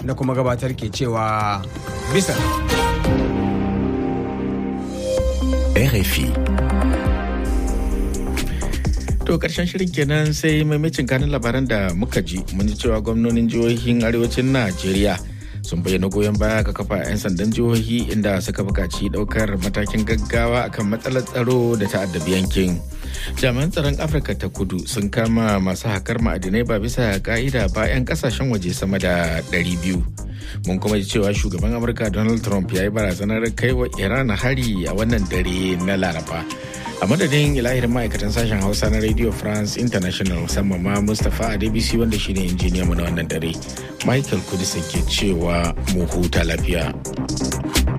na kuma gabatar ke cewa bisa. RFI. To karshen shirin kenan sai maimacin kanin labaran da muka ji mun ji cewa gwamnonin jihohin arewacin Najeriya sun bayyana goyon baya ga kafa 'yan sandan jihohi inda suka buƙaci ɗaukar matakin gaggawa akan matsalar tsaro da ta'addabi yankin. Jami'an tsaron Afirka ta kudu sun kama masu hakar ma'adinai ba bisa ka'ida ba 'yan kasashen waje sama da 200. Mun kuma ji cewa shugaban Amurka Donald Trump ya yi barazanar kai wa Iran hari a wannan dare na Laraba. a madadin ilahirin ma'aikatan sashen hausa na radio france international musamman ma mustapha a dbc wanda shine injiniya mu na wannan dare michael kudisa ke cewa mu huta lafiya